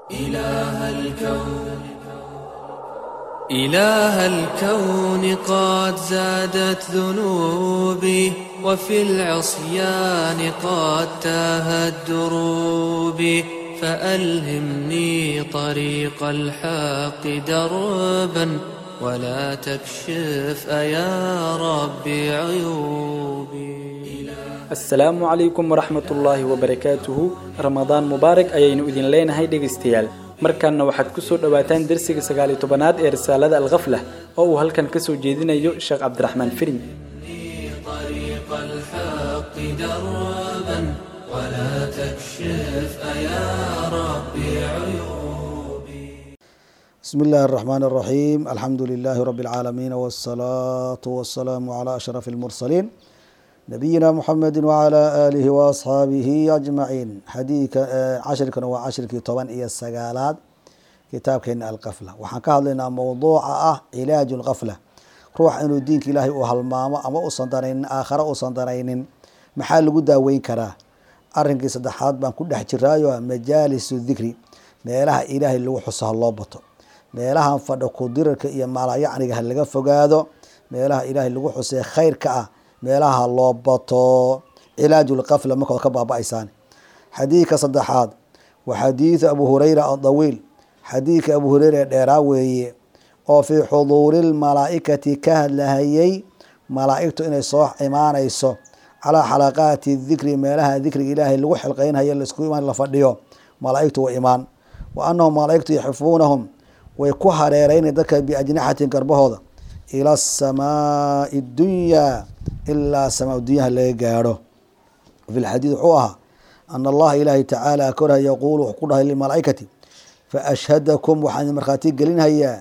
إله الكون إله الكون قد زادت ذنوبي وفي العصيان قد تاهت دروبي فألهمني طريق الحق دربا ولا تكشف أيا ربي عيوبي asalaamu calaykum waraxmat ullaahi wabarakaatuhu ramadaan mubaarak ayaynu idin leenahay dhegaystayaal markaana waxaad ku soo dhowaataan dersiga sagaaliyo tobanaad ee risaalada alkhaflah oo uu halkan ka soo jeedinayo sheekh cabdiraxmaan firin طريق الحق دربا ولا تكشف أيا ربي عيوبي بسم الله الرحمن الرحيم الحمد لله رب العالمين والصلاة والسلام على أشرف المرسلين نبينا محمد وعلى آله وأصحابه أجمعين حديث عشر كان وعشر كي طبعا إيه السجالات كتاب كان القفلة وحن لنا موضوع أه علاج الغفلة روح إنه دينك إلهي وهالماما أما أصندرين آخر أصندرين محل قد وين كراه arrinkii saddexaad baan ku dhex jiraayo majaalisu dikri meelaha ilaahay lagu xuso ha loo bato meelahan fadho kudirarka iyo maalayacniga ha laga fogaado meelaha ilaahay lagu xusee khayrka ah meelaha ha loo bato cilaajulqafla markood ka baaba-aysaan xadiidka saddexaad waa xadiidu abu hureyra adawiil xadiidka abu hureyra ee dheeraa weeye oo fii xuduuri lmalaa'ikati ka hadlahayay malaa'igtu inay soo imaanayso calaa xalaqaati dikri meelaha dikriga ilaahay lagu xilqeynhayo laisku imaan la fadhiyo malaaigtu way imaan wa anahum malaaigtu yaxifuunahum way ku hareereyna dadka biajnixatin garbahooda ila asamaai dunyaa ilaa samaa dunyaha laga gaadho fi lxadiid wuxuu ahaa ana allaha ilaahay tacaala korha yaquulu wuxuu ku dhahay lilmalaaikati faashhadakum waxaan markhaati gelinhayaa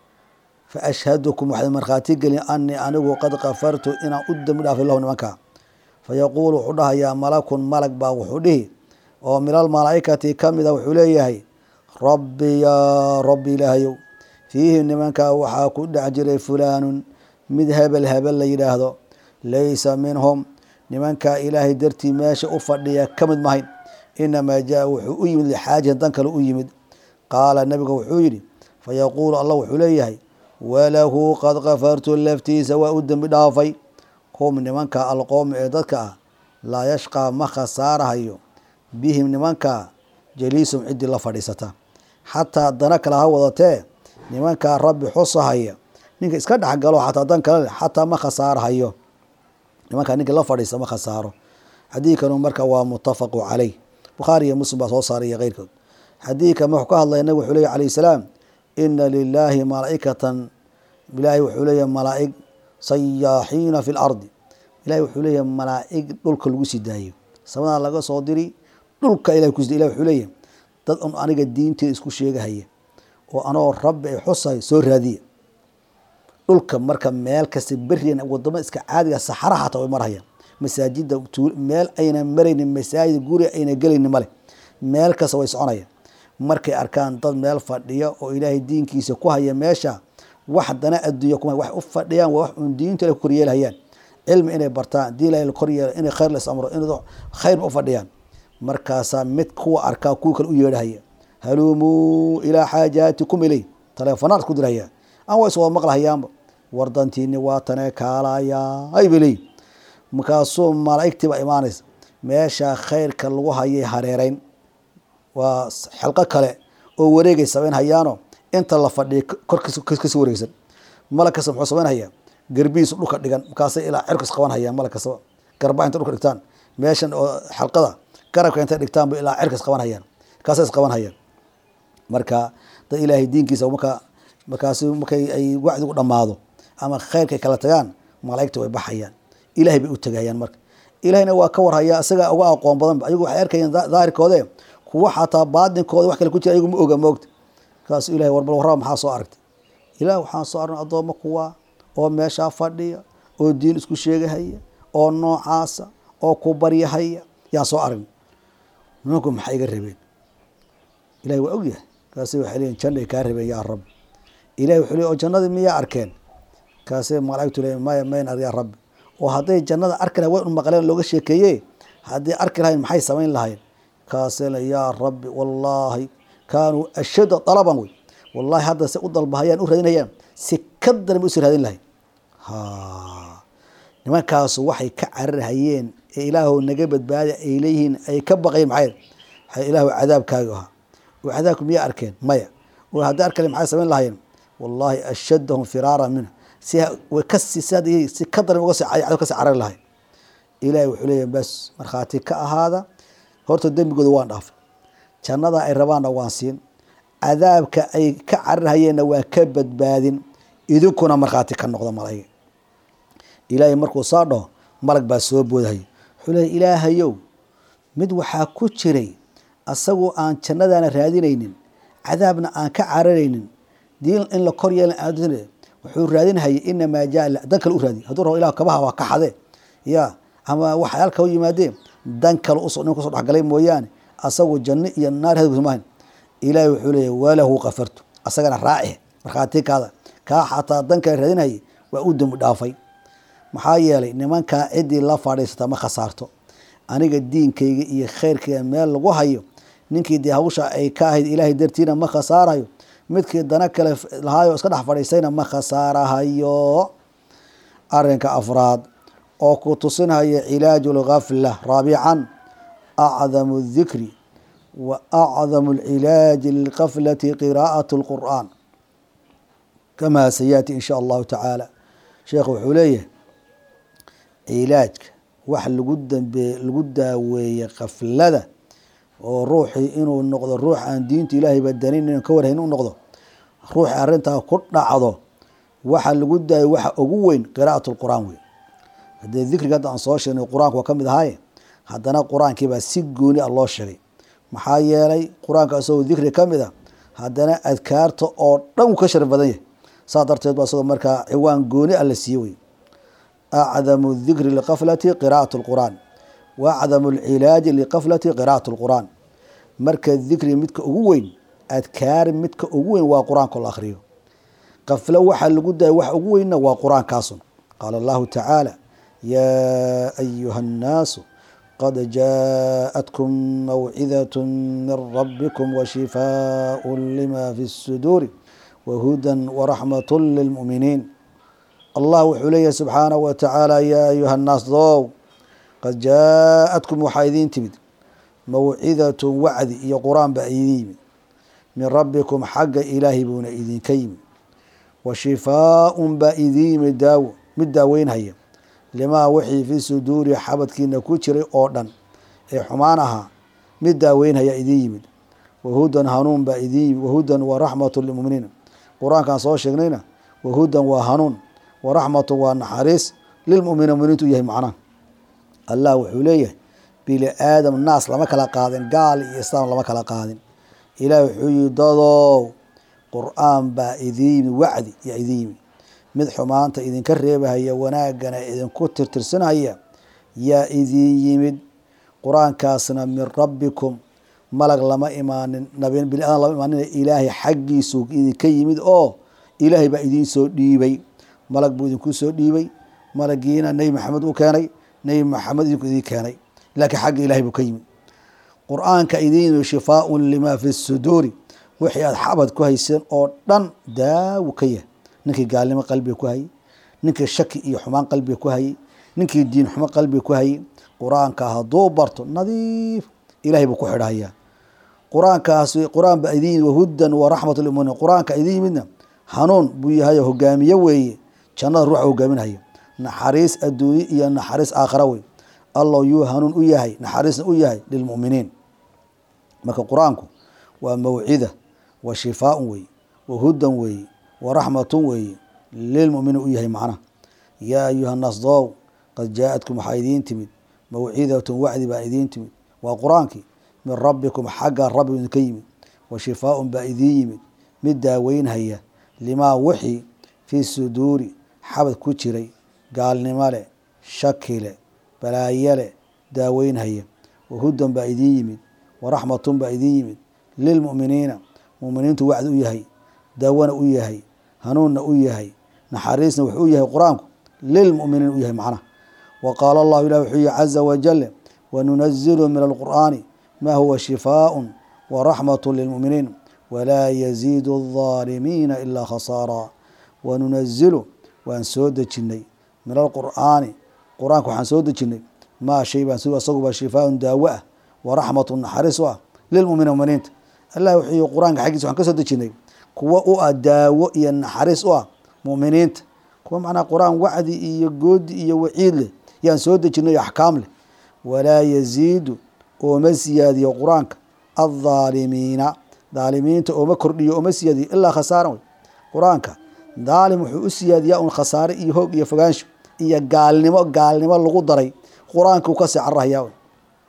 faashhadukum waxaan markhaati gelin anii anigu qad kafartu inaan u dembi dhaafay lahu nimanka fayaquul wuxuu dhahayaa malakun malag baa wuxuu dhihi oo min almalaaikati kamida wuxuu leeyahay rabbi yaa rabbi ilaahayow fiihim nimankaa waxaa ku dhex jiray fulaanun mid hebel hebel la yidhaahdo laysa minhum nimankaa ilaahay dartii meesha u fadhiya ka mid mahayn inamaa jaa wuxuu u yimid lixaajatin dan kale u yimid qaala nabiga wuxuu yidhi fayaquulu allah wuxuu leeyahay walahu qad kafartu laftiisa waa u dembi dhaafay hum nimanka alqowmi ee dadka ah laa yashqaa ma khasaarahayo bihim nimanka jaliisum ciddii la fadhiisata xataa dana kale ha wadatee nimankaa rabbi xusahaya ninka iska dhexgalo xataa dan kale leh xataa ma khasaarahayo nimankaa ninka la fadhiista ma khasaaro xadiidkanu marka waa mutafaqu caleyh bukhaari iyo muslim baa soo saaray iyo keyrkood xadiidkan wuxuu ka hadlaya nabig wuxuu leeyahy alayh salaam ina lilaahi malaaikatan ilaahay wuxuu leeyahay malaaig sayaaxiina fi lardi ilahi wuxuu leeyahay malaaig dhulka lagu sii daayo samadaa laga soo diri dhulka ilah kus ilah wuxuu leeyahay dad un aniga diinteeda isku sheegahaya oo anoo rabbi ay xusahay soo raadiya dhulka marka meel kasta berian wadamo iska caadiga saxara xataa way marhayaan masaajida meel ayna maraynin masaajid guri ayna gelaynin male meel kasta way soconayaan markay arkaan dad meel fadhiya oo ilaahay diinkiisa ku haya meesha wax dana adduunya kuma wax u fadhiyaan waa wax un diinta ku koryeelhayaan cilmi inay bartaan diin ilahay la koryeelo inay khayr la isamro in khayr u fadhiyaan markaasaa mid kuwa arkaa kuwa kale u yeedhahaya halumuu ilaa xaajaatikum iley taleefonaad ku dirhaya aan waa is wada maqlahayaanba wardantiini waa tanee kaalayaa ay bay leeyihin markaasuu malaa'igtii baa imaanaysa meesha khayrka lagu hayay hareereyn waa xelqo kale oo wareegay samayn hayaano inta la fadhiya korkasi wareegsan malag kasta muxuu samaynhayaa garbihiisu dhulka dhigan markaasay ilaa cirkas qaban hayaan malag kastaba garba intay dhulka dhigtaan meeshan oo xalqada garabka intay dhigtaanba ilaa cirkas qaban hayaan markaasay is qaban hayaan marka dad ilaahay diinkiisa marka markaasi markay ay wacdigu dhammaado ama khayrkay kala tagaan malaa'igta way baxayaan ilahay bay u tegayaan marka ilahayna waa ka warhayaa isagaa uga aqoon badan ayagu waxay arkayaan daahirkoode kuwa xataa baadinkooda wax kale ku jira ayagu ma oga moogta markaasu ilahay warbal warraba maxaa soo aragtay ilaah waxaan soo arnay addoommo kuwa oo meeshaa fadhiya oo diin isku sheegahaya oo noocaasa oo ku baryahaya yaan soo aragnay nimanku maxay iga rabeen ilahay waa ogyahay markaasi waxay leeyihin jannay kaa rabeen yaa rabbi ilahay wuxuu leey oo jannadii miyaa arkeen markaasay malaigtu leeyihin maya mayn ar yaa rabbi oo hadday jannada arki lahayn way un maqleen looga sheekeeye haddii arki lahayn maxay samayn lahayn kaasee le yaa rabbi wallaahi kaanuu ashadda dalaban wey wallahi hadda se u dalbahayaan u raadinayaan si ka daran bay usii raadin lahay ha nimankaasu waxay ka cararhayeen ee ilaahu naga badbaada ay leeyihiin ay ka baqayeen maxay waxay ilaahu cadaabkaaga ahaa oo cadaabku miyaa arkeen maya oo hadday arkale maxay samayn lahaayeen wallahi ashaddahum firaara minhu si way kasi si si ka daran uga sii cadaab kasii carari lahay ilaahay wuxuu leeyahay bas markhaati ka ahaada horta dembigooda waan dhaafay jannada ay rabaanna waan siin cadaabka ay ka cararhayeenna waan ka badbaadin idinkuna markhaati ka noqda malaiga ilaahay markuu saa dhaho malag baa soo boodahaya wuxuu leeya ilaahayow mid waxaa ku jiray asagoo aan jannadaana raadinaynin cadaabna aan ka cararaynin diin in la kor yeelan aan wuxuu raadinhayay inamaa jaa dan kale u raadiy hadduu rabo ilah kabaha waa ka xadee ya ama waxyaal kala yimaadeen dan kale us nin kusoo dhexgalay mooyaane asagu janno iyo naar hadgus maahan ilaahay wuxuu leeyahy walahu kafartu asagana raaci markhaati kaada kaa xataa dan kale raadinhayay waa u dembi dhaafay maxaa yeelay nimankaa ciddii la fadhiisata ma khasaarto aniga diinkayga iyo khayrkayga meel lagu hayo ninkii dee hawsha ay ka ahayd ilaahay dartiina ma khasaarayo midkii dana kale lahaayo iska dhex fadhiistayna ma khasaarahayo arinka afraad oo ku tusinaya cilaaju lgafla raabican acdamu dikri wa acdamu lcilaaji lilgaflati qiraa'at lqur'aan kamaa sayaati in sha allahu tacaala sheekhu wuxuu leeyahay cilaajka wax lagu dambe lagu daaweeye kaflada oo ruuxii inuu noqdo ruux aan diinta ilaahay badanin in ka warhayn u noqdo ruuxi arrintaa ku dhacdo waxa lagu daayo waxa ugu weyn qiraa'at lqur'aan wey haddee dikriga hadda aan soo sheegnay qur-aanka waa ka mid ahaaye haddana qur-aankiibaa si gooni a loo sheegay maxaa yeelay qur-aanka isagoo dikri ka mid a haddana adkaarta oo dhan uu ka shar badan yahay saa darteed ba isagoo markaa ciwaan gooni a la siiye wey acdamu dikri liqaflati qiraa'at lqur'aan wa acdamu lcilaaji liqaflati qiraa'at lqur'aan marka dikri midka ugu weyn adkaar midka ugu weyn waa qur-aanka la akhriyo qaflo waxaa lagu daaya wax ugu weynna waa qur-aankaasun qaala allahu tacaala yaa ayuha annaasu qad jaaءatkum mawcidaة min rabbikum washifaaء lima fi الsuduuri wahuda waraxmaة lilmu'miniin allah wuxuu leeyahay subxaanaه wa tacaala yaa ayuha annaas dow qad jaaءatkum waxaa idiin timid mawcidaة wacdi iyo qur-aan baa idin yimid min rabbikum xagga ilaahay buuna idinka yimid wa shifaaءun baa idin yimid daawo mid daaweynhaya limaa wixii fi suduuri xabadkiina ku jiray oo dhan ee xumaan ahaa mid daaweynhaya idin yimid wahudan hanuun baa idin yimid wahudan wa raxmatu lilmuminiin qur-aankaan soo sheegnayna wahudan waa hanuun wa raxmatu waa naxariis lilmuminiin muminiintu u yahay macnaha allah wuxuu leeyahay bili aadam naas lama kala qaadin gaal iyo islaam lama kala qaadin ilaah wuxuu yihi dadow qur-aan baa idin yimid wacdi yaa idin yimid mid xumaanta idinka reebahaya wanaagana idinku tirtirsanaya yaa idin yimid qur-aankaasna min rabbikum malag lama imaanin nabi bini aadam lama imaanin ilaahay xaggiisu idinka yimid oo ilaahay baa idiin soo dhiibay malag buu idinku soo dhiibay malagiina nebi maxamed u keenay nebi maxamed idinku idin keenay laakiin xagga ilahay buu ka yimid qur-aanka idin yimid shifaaun lima fi suduuri wixii aada xabad ku hayseen oo dhan daawo ka yahay ninkii gaalnimo qalbiga ku hayay ninkii shaki iyo xumaan qalbiga ku hayay ninkii diin xumo qalbiga ku hayay qur-aanka hadduu barto nadiif ilahay buu ku xidhahayaa qur-aankaasi qur-aan baa idin yimid wahudan wa raxmat lmuminiin qur-aanka idin yimidna hanuun buu yahay hogaamiye weeye jannada ruuxa hogaaminhaya naxariis adduunye iyo naxariis aakhira wey allow yuu hanuun u yahay naxariisna u yahay lilmuminiin marka qur-aanku waa mawcida wa shifaaun weeye wahudan weeye waraxmatun weeye lilmuminiin u yahay macnaha yaa ayuha nnaas dow qad jaa-atkum waxaa idiin timid mawcidatun wacdi baa idiin timid waa qur-aankii min rabbikum xagga rabbi idinka yimid wa shifaaun baa idiin yimid mid daaweynhaya limaa wixii fii suduuri xabad ku jiray gaalnimo leh shaki leh balaayo leh daaweynhaya wahudan baa idiin yimid waraxmatun baa idiin yimid lilmu'miniina muminiintu wacdi u yahay dawana u yahay hanuunna u yahay naxariisna wuxuu u yahay qur-aanku lilmuminiin u yahay macnaha wa qaala allahu ilah wuxuu yihi caza wajal wanunazilu min alqur'aani ma huwa shifaaءun waraxmat lilmu'miniin walaa yaziidu الظaalimiina ilaa khasaara wanunazilu waan soo dejinnay min alqur'aani qur-aanka waxaan soo dejinnay maa shay baan si asaguba shifaaun daawo ah waraxmatu naxariis u ah lilmuminiin muminiinta allah wuxuu yihi qur-aanka xaggiisa waxaan ka soo dejinnay kuwa u ah daawo iyo naxariis u ah mu'miniinta kuwa macnaha qur-aan wacdi iyo goodi iyo waciid leh yaan soo dejinay axkaam leh walaa yaziidu ooma siyaadiyo qur-aanka aldaalimiina daalimiinta ooma kordhiyo ooma siyaadiyo ilaa khasaaran wey qur-aanka daalim wuxuu u siyaadiyaa un khasaare iyo hoog iyo fogaansho iyo gaalnimo gaalnimo lagu daray qur-aanka uu kasii cararahayaa wey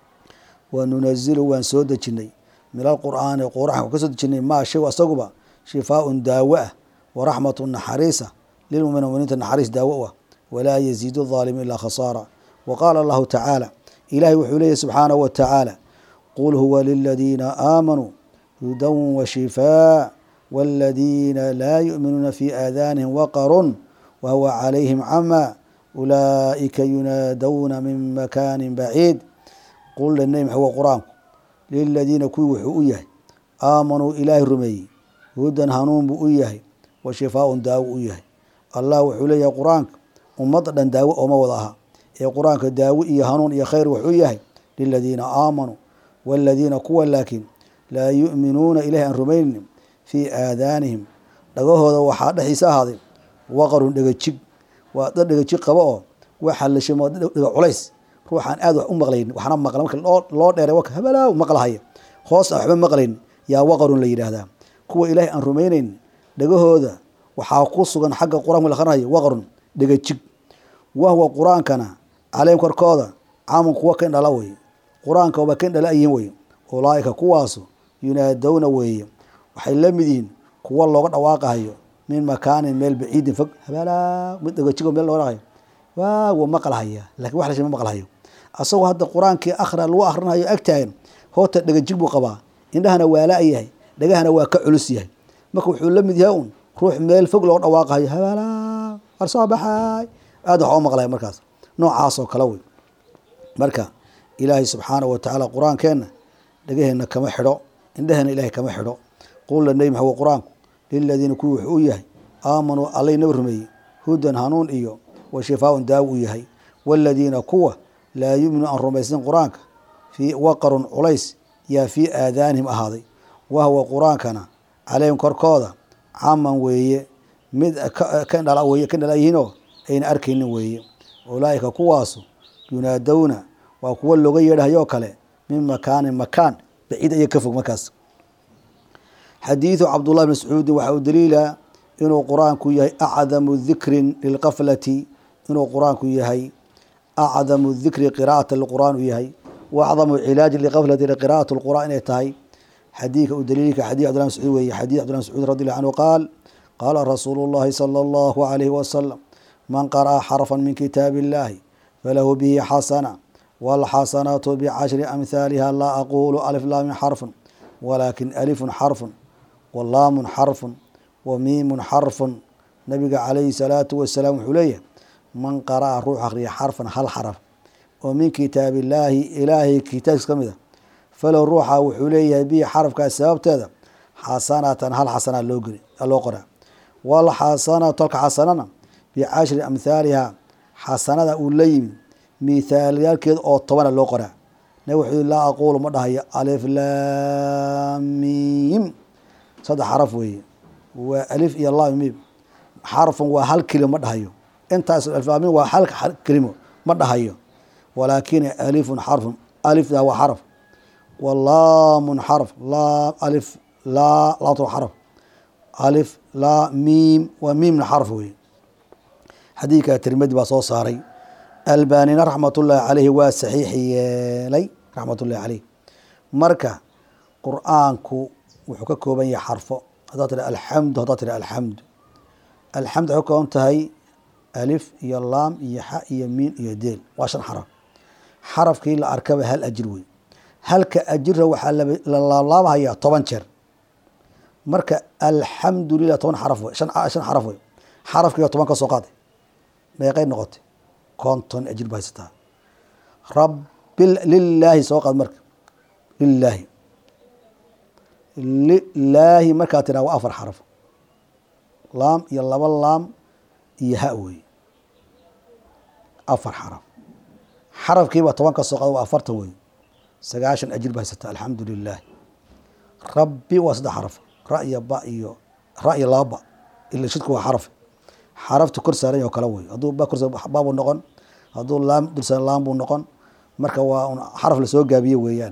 wanunazilu waan soo dejinnay min alqur'aani qur-aanka ka soo dejinay maa shay asaguba shifaaun daawo ah waraxmatu naxariisa lilmuminiin muminiinta naxariis daawo u ah walaa yaziidu الظaalimiin ilaa khasaara wa qaala allahu tacaala ilahay wuxuu leeyahy subxaanahu wa tacaala qul huwa liladiina aamanuu hudan washifaa wاladiina laa yu'minuuna fi aadanihim waqarun wahuwa calayhim camaa ulaa'ika yunaadowna min makaani baciid qul dhanay maxwa qur-aanku liladiina kuwii wuxuu u yahay aamanuu ilaahay rumeeyey hudan hanuun buu u yahay wa shifaaun daawo u yahay allah wuxuu leeyahay qur-aanka ummadda dhan daawo ooma wada aha ee qur-aanka daawo iyo hanuun iyo khayr wuxuu yahay liladiina aamanuu waaladiina kuwa laakiin laa yu'minuuna ilahay aan rumaynin fii aadaanihim dhagahooda waxaa dhexdiisa ahaaday waqarun dhegajig waa dad dhegajig qaba oo waxa la shimo dhega culays ruuxaan aad wax u maqlaynin waxna maqla marka loo dheeray waka habalaaw maqlahaya hoos aan waxba maqlaynin yaa waqarun la yidhaahdaa kuwa ilaahay aan rumaynaynin dhegahooda waxaa ku sugan xagga qur-aanka la akhrinayo waqrun dhegajig wahwa qur-aankana caleyhim korkooda caamun kuwa kan dhala weye qur-aanka waba kan dhala yihiin weye ulaaika kuwaasu yunaadowna weeye waxay la mid yihiin kuwa looga dhawaaqahayo min makaanin meel baciidin fog habalaa mid dhegajig meel looga dhaqayo waa wa maqlahaya lakin wax la shima maqlahayo asagoo hadda qur-aankii akhra lagu akhrinayo agtaagan hoota dhegajig buu qabaa indhahana waa la yahay dhagahana waa ka culus yahay marka wuxuu la mid yahay un ruux meel fog looga dhawaaqahayo habalaa war soo baxaay aad wax u maqlaya markaas noocaasoo kale wey marka ilaahay subxaanahu watacaala qur-aankeenna dhagaheena kama xidho indhaheena ilahay kama xidho qulla nebi maxamed qur-aanku liladiina kuwii wuxuu u yahay aamanuu allay naba rumeeyey hudan hanuun iyo wa shifaaun daawo u yahay waaladiina kuwa laa yu'minu aan rumaysan qur-aanka fii waqarun culays yaa fii aadaanihim ahaaday wahwa qur-aankana caleyhim korkooda caman weeye mid kan dhala weye kan dhala yihiinoo ayna arkaynin weeye ulaa'ika kuwaasu yunaadowna waa kuwa looga yeedhahayoo kale min makaanin makaan baciid aya ka fog markaas xadiidu cabdullahi bn mascuudin waxaa u daliila inuu qur-aanku yahay acdamu dikrin lilqaflati inuu qur-aanku yahay acdamu dikri qiraa'ata lqur'aan u yahay wa acdamu cilaaji liqaflati qiraa'at lqur'an inay tahay xadiidka u daliilka xadii cbdillah mascuud weye xadii cbdillah mascuud radi allahu canhu qaal qaala rasuulu llahi sala allahu alayhi wasalam man qara'a xarfan min kitaabi illahi falahu bihi xasana wاlxasanaatu bcashri amhaaliha laa aqulu alif laamin xarfun walaakin alifun xarfun walaamun xarfun wa miimun xarfun nabiga calayhi salaatu wasalaam wuxuu leeyahay man qara'a ruux akriya xarfan hal xaraf oo min kitaabi illaahi ilaahay kitaabkiis ka mid a falow ruuxa wuxuu leeyahay bihi xarafkaas sababteeda xasanatan hal xasana loo geli loo qoraa walxasanatu halka xasanana bicashri amhaaliha xasanada uu la yimi mithaalyaalkeeda oo tobana loo qoraa nabig wuxuu laa aqulu ma dhahayo alif laamim saddex xaraf weeye waa alif iyo laam mim xarfun waa hal kelimo ma dhahayo intaas aliflaamim waa hal kelimo ma dhahayo walaakin alifun xarfun alifda waa xaraf walaamun xarf laa alif laa laabta waa xaraf alif laa miim waa miimna xarf weye xadiidka tirmidi baa soo saaray albanina raxmat ullaahi caleyhi waa saxiix yeelay raxmat ullahi caleyh marka qur-aanku wuxuu ka kooban yahay xarfo haddaad tiri alxamdu haddaad tiri alxamdu alxamdu waxay ka kooban tahay alif iyo laam iyo xa iyo miin iyo deel waa shan xaraf xarafkii la arkaba hal ajir wey halka ajira waxaa la laablaabhayaa toban jeer marka alxamdu lilah toban xaraf wey shan shan xaraf wey xarafkiiba toban ka soo qaaday meeqay noqotay konton ajir ba haysataa rabi lilaahi soo qaad marka lilaahi lilaahi markaa tiraa waa afar xaraf laam iyo laba laam iyo ha wey afar xaraf xarafkiiba toban ka soo qada waa afartan wey sagaashan ajir ba haysata alxamdu lilah rabbi waa saddex xaraf ra iyo ba iyo ra iyo laba ba ila shidku waa xaraf xarafta kor saaran oo kale wey hadduu ba kor baabuu noqon hadduu laam dulsaaran laam buu noqon marka waa un xaraf lasoo gaabiye weeyaan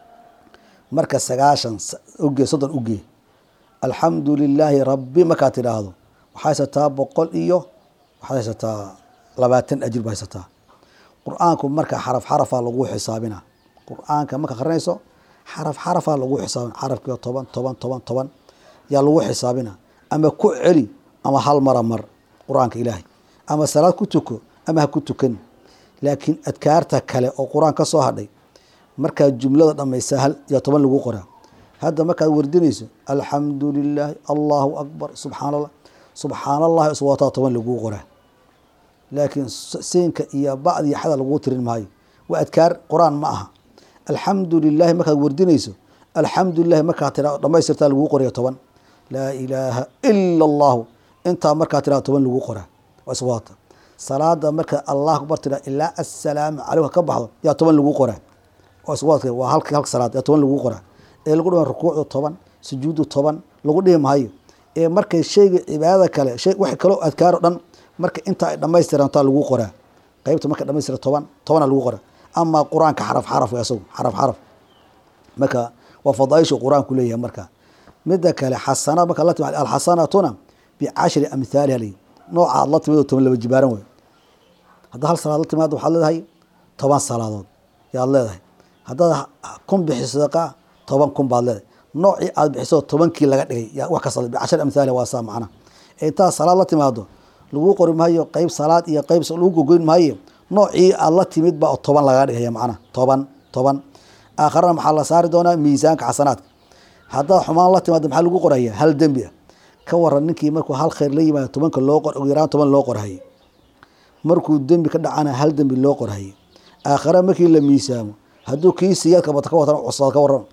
marka sagaashan uge soddon uge alxamdu lilaahi rabbi markaad tidhaahdo waxaa haysataa boqol iyo waxaad haysataa labaatan ajir ba haysataa qur-aanku marka xaraf xarafaa lagu xisaabina qur-aanka marka akrinayso xaraf xarafaa lagu xisaabina xarafkiiba toban toban toban toban yaa lagu xisaabina ama ku celi ama hal mara mar qur-aanka ilaahay ama salaad ku tuko ama ha ku tukan laakiin adkaarta kale oo qur-aan ka soo hadhay markaad jumlada dhamaysa hal iyo toban lagu qoraa hadda markaad wardinayso alxamdu lilaahi allahu akbar subxaan allah subxaan allahi iswataa toban laguu qoraa laakiin siinka iyo bacdi iyo xada laguu tirin maayo waa adkaar qur-aan ma aha alxamdu lilahi markaad wardinayso alxamdu lilahi markaad tira dhamaystirtaa laguu qoraya toban laa ilaaha ila allahu intaa markaad tiraa toban laguu qoraa waa iswata salaada marka allah akbar tira ilaa assalaamu caleyka ka baxdo yaa toban laguu qoraa waa halk halka salaad yaa toban laguu qoraa ee lagu dhima rukuucdu toban sujuudu toban lagu dhihi maayo ee markay shayga cibaadada kale shay wax kaloo adkaaro dhan marka inta ay dhamaystirantaa lagu qoraa qeybta marka dhamaystira toban tobana lagu qoraa amaa qur-aanka xaraf xaraf wey asagu xaraf xaraf marka waa fadaaishu qur-aanku leeyahay marka mida kale xasana marka la timid alxasanatuna bicashri amhaaliha lay nooca aad la timid oo toban laba jibaaran wey haddaa hal salaad la timaado waxaad leedahay toban salaadood yaad leedahay haddaad kun bixiso sadaqa toban kun baad leedahay noocii aad bixiso tobankii laga dhigay yaa wax kasta bicashar amhaaliha waa saa macna intaad salaad la timaado lagu qori maayo qeyb salaad iyo qeyb lagu gogoyn maayo noocii aad la timid baa toban lagaa dhigaya macna toban toban aakharana maxaa la saari doonaa miisaanka xasanaadka haddaad xumaan la timaado maxaa lagu qoraya hal dembi ah ka waran ninkii markuu hal khayr la yimaado tobanka loo qor ugu yaraan toban loo qorhaye markuu dembi ka dhacana hal dembi loo qorhaye aakhare markii la miisaamo hadduu kii siyaadka bata ka watan cusaad ka waran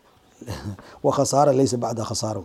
wa khasaara laysa bacda khasaara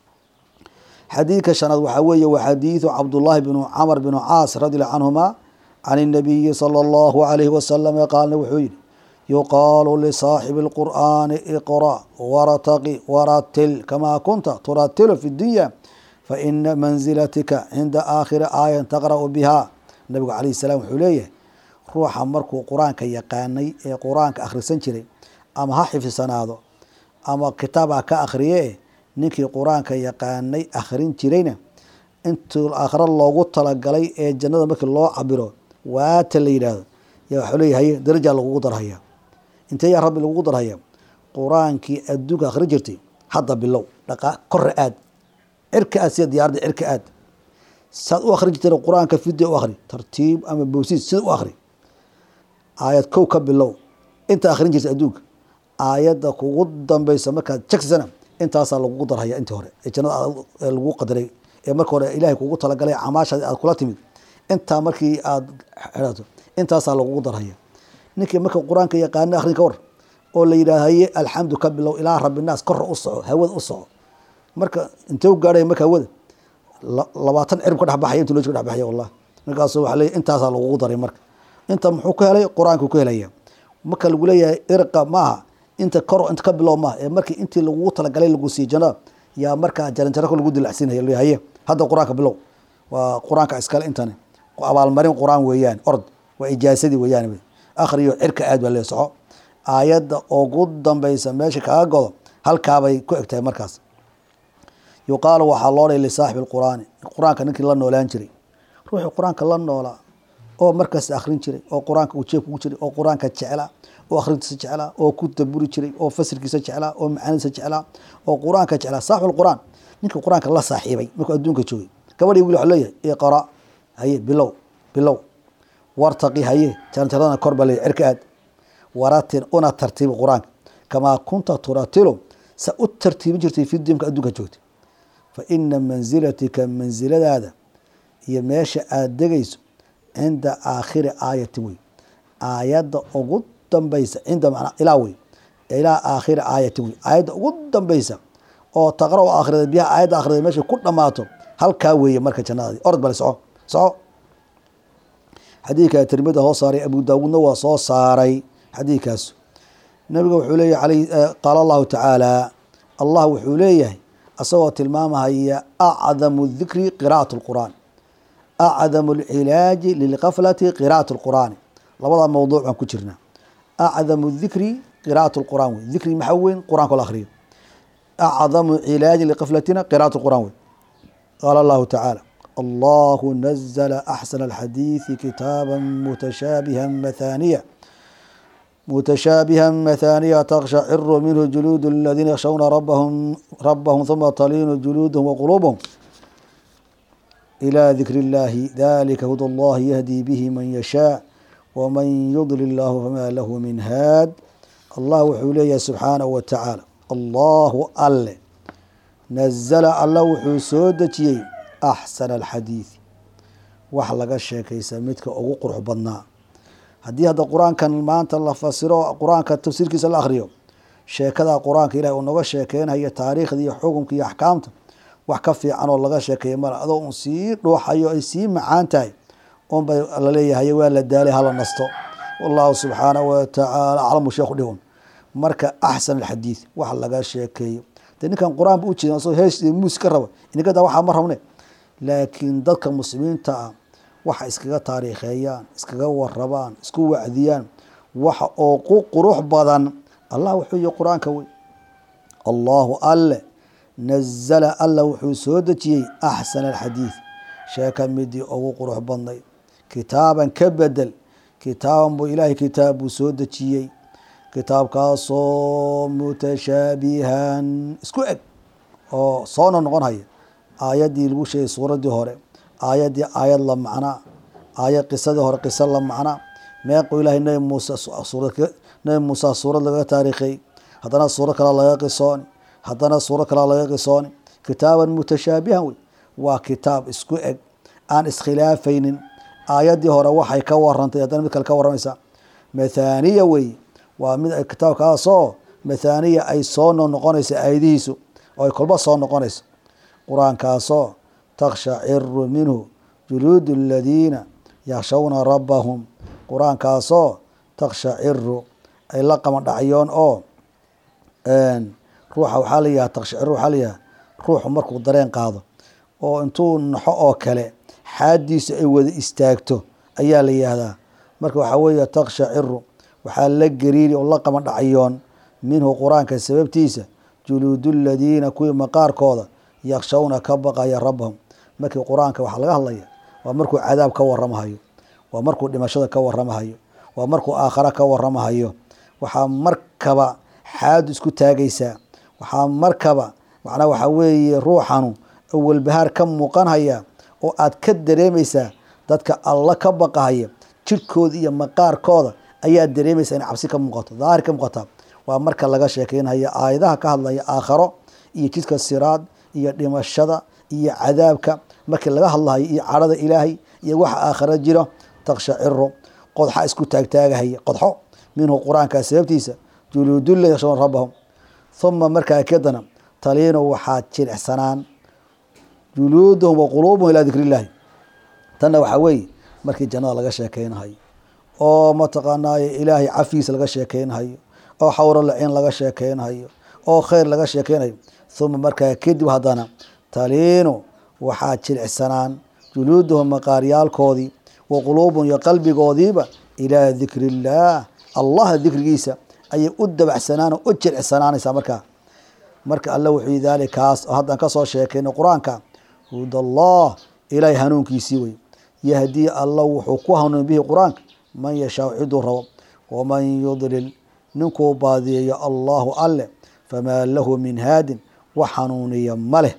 xadiidka shanaad waxaa weeye waa xadiidu cabdullaahi bnu camr bnu caas radi allahu canhuma can الnabiyi salى اllahu alayhi wasalam qaalna wuxuu yihi yuqaalu lisaaxibi اlqur'aani iqra wartaqi waratil kamaa kunta turatilu fi dunya faina manzilatika cinda aakhiri aayan taqra'u biha nabigu alayh salam wuxuu leeyahay ruuxa markuu qur-aanka yaqaanay ee qur-aanka akhrisan jiray ama ha xifisanaado ama kitaab ha ka akhriye ninkii qur-aanka yaqaanay akhrin jirayna intuu aakhiro loogu talagalay ee jannada markii loo cabiro waata la yidhaahdo yaa waxuu leeyahay darajaa lagugu darhaya intee yaa rabbi lagugu darhaya qur-aankii adduunka akhrin jirtay hadda bilow dhaqa korre aad cirka aad sida diyaaradda cirka aad saad u akhrin jirtay qur-aanka fidya u akhri tartiib ama bowsiid sida u akhri aayad kow ka bilow inta akhrin jirtay adduunka aayadda kugu dambeysa markaad jagsana intaasaa lagugu darhaya intii hore ee jannada lagu qadaray ee marka hore ilaahay kugu talagalay camaashaadi aad kula timid intaa markii aad xidhato intaasaa lagugu darhaya ninkii marka qur-aanka yaqaana akhrin ka war oo la yidhahdo haye alxamdu ka bilow ilaa rabbinaas korra u soco hawada u soco marka intee u gaadhaya marka hawada labaatan cirib ka dhexbaxaya intu loo ka dhexbaxaya wallah markaasu waxa leeyahy intaasaa lagugu daray marka inta muxuu ka helay qur-aanku ku helaya marka lagu leeyahay irqa maaha inta kor inta ka bilow maaha ee markii intii lagugu talagalay lagu siiy jannada yaa markaa jaranjarako lagu dilacsiinaya haye hadda qur-aanka bilow waa qur-aanka iskale intani abaalmarin qur-aan weeyaan ord waa ijaasadii weeyaan akhriyo cirka aad baa lee soco aayadda ugu dambeysa meesha kaga godo halkaabay ku eg tahay markaas yuqaalu waxaa loo dhay lisaaxibi lqur'aani qur-aanka ninkii la noolaan jiray ruuxii qur-aanka la noolaa oo markaas akhrin jiray oo qur-aanka uu jeebka ugu jiray oo qur-aanka jeclaa oo akhrintiisa jeclaa oo ku daburi jiray oo fasirkiisa jeclaa oo macaanidiisa jeclaa oo qur-aanka jeclaa saaxibu lqur'aan ninkii qur-aanka la saaxiibay markuu adduunka joogay gabadhii wiil waxa leeyahay iqra haye bilow bilow wartaqi haye jaranjaradana kor baa leeyahy cirka aad waratin una tartiibi qur-aanka kamaa kunta turatilu sa u tartiibin jirtay fi dimka adduunka joogtay fa ina manzilatika mansiladaada iyo meesha aada degayso cinda aakhiri aayatin wey aayadda ugu dambeysa cinda manaa ilaa wey ilaa aakhiri aayatin wey aayadda ugu dambeysa oo taqra o akhriday biyaha aayadda akhriday meeshay ku dhammaato halkaa weeye marka jannadaadi orod bale soco soco xadiidka tirmida hoo saaray abu daawuudna waa soo saaray xadiidkaas nabiga wuxuu leeyahy qaala allahu tacaala allah wuxuu leeyahay asagoo tilmaamahaya acdamu dikri qira'at lqur'aan acdamu alcilaaji lilkaflati qira'at lqur'aani labada mawduuc baan ku jirnaa acdamu dikri qira'at lqur'an wey dikri maxaa weyn qur'anka la akhriyo acdamu cilaaji liqaflatina qira'at lqur'an wey qaala allahu tacaala allahu nazla axsana alxadiidi kitaaba mutashaabiha mathaniya متشابها مثانية تقشعر منه جلود الذين يخشون ربهم ربهم ثم تلين جلودهم وقلوبهم إلى ذكر الله ذلك هدى الله يهدي به من يشاء ومن يضلل الله فما له من هاد الله وحولي سبحانه وتعالى الله أل نزل الله وحسودتي أحسن الحديث وحلق الشيكي سميتك أو قرح بنا haddii hadda qur-aankan maanta la fasiro qur-aanka tafsiirkiisa la akhriyo sheekada qur-aanka ilahi uu noga sheekeynayo taariikhda iyo xukunka iyo axkaamta wax ka fiican oo laga sheekeeya male adoo un sii dhuuxayo ay sii macaan tahay unbay laleeyahay waa la daalay hala nasto wallahu subxaanahu watacaala aclamu sheekhu dhihun marka axsan alxadiid wax laga sheekeeyo de ninkan qur-aan ba ujeeda asoo hees iyo muus ka raba inagada waxaa ma rabne laakiin dadka muslimiinta ah waxa iskaga taariikheeyaan iskaga warabaan isku wacdiyaan waxa oo ku qurux badan allah wuxuu yihi qur-aanka wey allahu alle nazala alla wuxuu soo dejiyey axsana alxadiid sheeka midii ugu qurux badnay kitaaban ka bedel kitaaban buu ilaahay kitaab buu soo dejiyey kitaabkaasoo mutashaabihan isku eg oo soona noqon haya aayaddii lagu sheegay suuraddii hore aayaddii aayad la macnaa aayad qisadii hore qiso la macnaa meequu ilaahay nabi muuse nabi muuse suurad lagaga taariikhay haddana suurad kale laga qisooni haddana suurad kale laga qisooni kitaaban mutashaabihan wey waa kitaab isku eg aan iskhilaafaynin aayaddii hore waxay ka warantay haddana mid kale ka warramaysaa mathaniya wey waa mid kitaabkaasoo mathaniya ay soo noqonayso aayadihiisu oo ay kolba soo noqonayso qur-aankaasoo takshaciru minhu juluud aladiina yakshawna rabbahum qur-aankaasoo takshaciru ay la qamadhacyoon oo ruuxa waxaa la yihaha takshaciru waxaa la yihaha ruuxu markuu dareen qaado oo intuu naxo oo kale xaadiisu ay wada istaagto ayaa la yihahdaa marka waxaa weeye takshaciru waxaa la gariiri oo la qamadhacyoon minhu qur-aanka sababtiisa juluudu ladiina kuwii maqaarkooda yakshawna ka baqaya rabbahum markii qur-aanka waxaa laga hadlaya waa markuu cadaab ka waramahayo waa markuu dhimashada ka waramahayo waa markuu aakhara ka waramahayo waxaa markaba xaadu isku taagaysaa waxaa markaba macnaa waxaa weeye ruuxanu awalbahaar ka muuqanhaya oo aad ka dareemaysaa dadka alla ka baqahaya jirkooda iyo maqaarkooda ayaa dareemaysaa inay cabsi ka muuqato daahir ka muuqataa waa marka laga sheekeynaya aayadaha ka hadlaya aakharo iyo jidka siraad iyo dhimashada iyo cadaabka markii laga hadlahayo iyo cadhada ilaahay iyo waxa aakhara jiro takshaciru qodxa isku taagtaagahaya qodxo minhu qur-aanka sababtiisa juluudulla yakshauna rabbahum huma markaa kadana taliinu waxaa jilicsanaan juluuduhum wa quluubuhum ilaa dikri illaahi tanna waxaa weeye markii jannada laga sheekeynahayo oo mataqaanaaye ilaahay cafigiisa laga sheekeynahayo oo xawro laciin laga sheekeynahayo oo kheyr laga sheekeynayo huma markaa kadib haddana taliinu waxaa jilicsanaan juluuduhum maqaaryaalkoodii wa quluubuhum iyo qalbigoodiiba ilaa dikri illaah allah dikrigiisa ayay u dabacsanaan oo u jilicsanaanaysaa markaa marka alle wuxuu yii daalikaas oo haddaan kasoo sheekayno qur-aanka hudallah ilaahay hanuunkiisii wey yahdii alla wuxuu ku hanuun bihi qur-aanka man yashaa ciduu rabo waman yudlil ninkuu baadiyeeyo allahu alle famaa lahu min haadin wax hanuuniya ma leh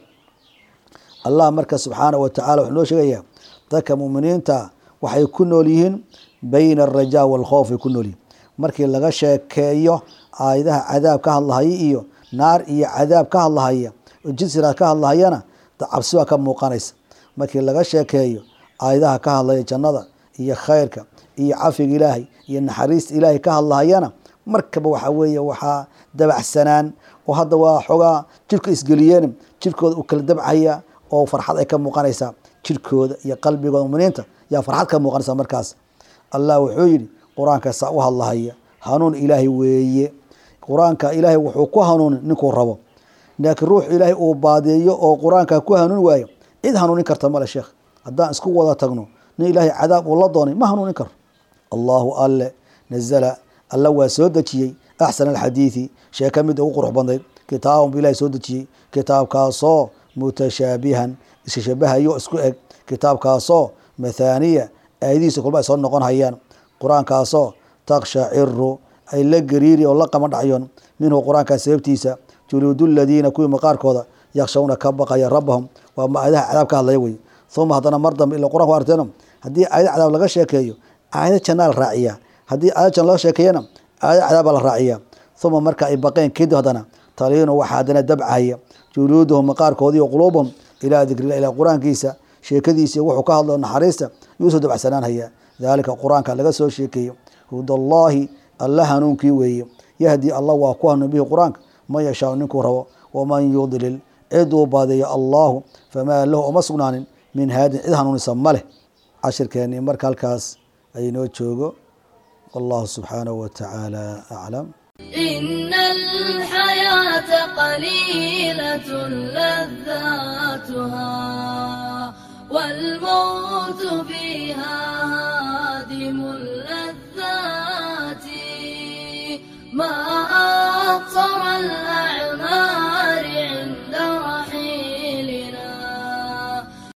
allah marka subxaanah wa tacala wuxuu noo sheegayaa dadka muminiinta waxay ku nool yihiin bayna alrajaa waalkhowf ay ku nool yihiin markii laga sheekeeyo aayadaha cadaab ka hadlahaya iyo naar iyo cadaab ka hadlahaya oo jinsiraad ka hadlahayana cabsi baa ka muuqanaysa markii laga sheekeeyo aayadaha ka hadlaya jannada iyo khayrka iyo cafiga ilaahay iyo naxariista ilaahay ka hadlahayana markaba waxaa weeye waxaa dabacsanaan oo hadda waa xoogaa jirka isgeliyeen jirkooda uu kala dabcaya oo farxad ay ka muuqanaysaa jirkooda iyo qalbigooda muminiinta yaa farxad ka muuqanaysa markaas allah wuxuu yidhi qur-aanka saa u hadlahaya hanuun ilaahay weeye qur-aanka ilaahay wuxuu ku hanuunin ninkuu rabo laakiin ruux ilaahay uu baadeeyo oo qur-aanka ku hanuun waayo cid hanuunin karta male sheekh haddaan isku wada tagno nin ilaahay cadaab uu la doonay ma hanuunin karo allahu alle nazala alla waa soo dejiyey axsan alxadiidi sheeka mid ugu qurux badnayd kitaaban bu ilahay soo dejiyey kitaabkaasoo mutashaabihan isshabahayo isku eg kitaabkaasoo mathaaniya aayadihiisa kulba ay soo noqon hayaan qur-aankaasoo takshaciru ay la gariiri oo la qama dhacyoon minhu qur-aankaa sababtiisa juluudu ladiina kuwii maqaarkooda yakshawna ka baqaya rabbahum waa aayadaha cadaab ka hadlaya wey uma haddana mar dambe ila quraan ku arteeno haddii aayad cadaab laga sheekeeyo aayad jannaa la raaciya haddii aayad janna laga sheekeeyana aayad cadaab baa la raaciya uma marka ay baqeen kadib haddana taliinu waxaa haddana dabcaya juluuduhum maqaarkoodii o quluubuhum ilaa dikrillah ilaa qur-aankiisa sheekadiisa wuxuu ka hadlo naxariista yuu soo dabacsanaanhaya daalika qur-aanka laga soo sheekeeyo hudallaahi alla hanuunkii weeye yahdi allah waa ku hanuun bihi qur-aanka man yashaau ninkuu rabo waman yudlil ciduu baadeeyo allahu famaa lahu uma sugnaanin min haadin cid hanuunisa ma leh cashirkeennii marka halkaas aynoo joogo wallahu subxaanahu wa tacaala aclam إن الحياة قليلة لذاتها والموت فيها هادم اللذات ما أقصر الأيام